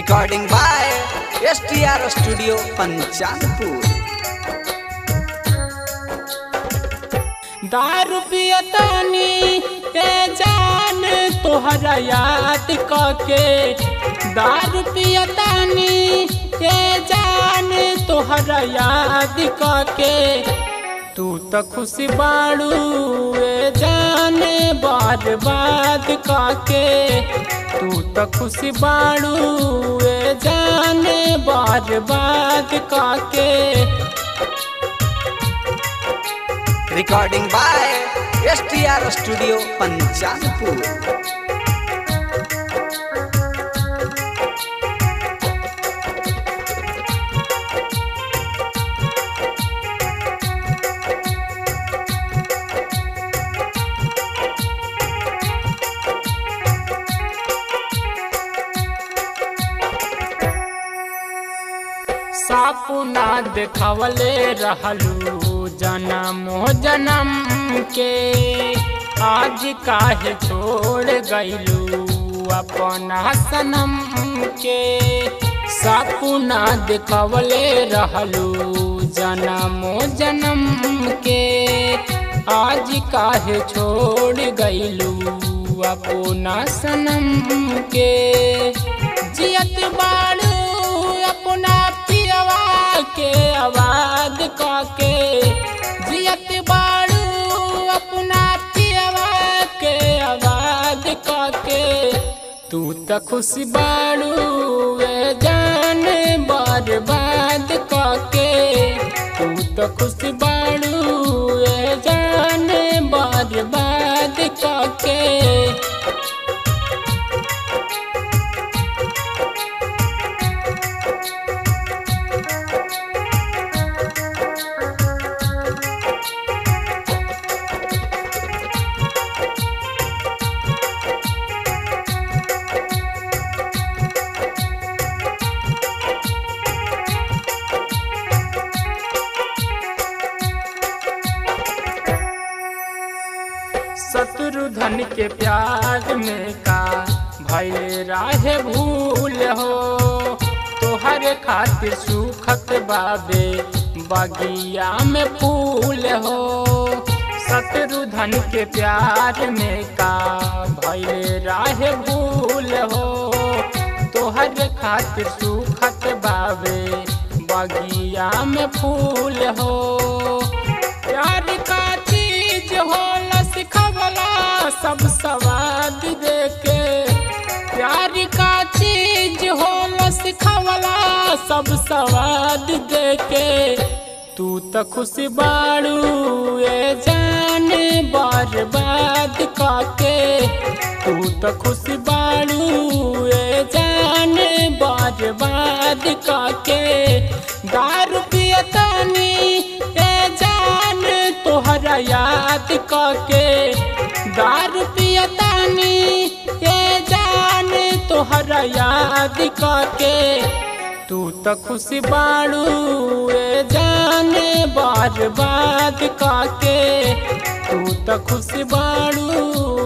Recording by STR Studio Panchanpur. दारू पियतानी ए जान तोहरा याद कके दारू पियतानी ए जान तोहरा याद कके तू त खुशी बाड़ू ए जान बर्बाद कके तू त खुशी बाड़ू ए जान बर्बाद कके Recording by STR Studio Panchanpur. सापुना देखवले रहलू जन्म जन्म के आज काहे छोड़ गईलू अपना सनम के सापुना देखवले रहलू जन्म जन्म के आज काहे छोड़ गईलू अपना सनम के जियत बाड़ू अपना पियवा के आवाज काके जियत बाड़ू अपना पियवा के आवाज काके तू त खुश बाड़ू वे जान बर्बाद काके तू त खुश बाड़ू वे जान बर्बाद काके शत्रुधन के प्यार में का भैले राहे भूल हो तोहरे खातिर सुखत बाबे बगिया में फूल हो शत्रुधन के प्यार में का भैले राहे भूल हो तोहरे खातिर सुखत बाबे बगिया में फूल हो प्यार का चीज होला सिखवला सब सवाद देके प्यार का चीज होला सिखवला सब सवाद देके तू त खुश बाड़ू ए जान बर्बाद काके तू त खुश बाड़ू ए जान बर्बाद काके दारू पियतानी ए जान तोहरा याद काके दारू पियतानी ए जान तोहरा याद काके तू त खुश बाड़ू ए जान बर्बाद काके तू त खुश बाड़ू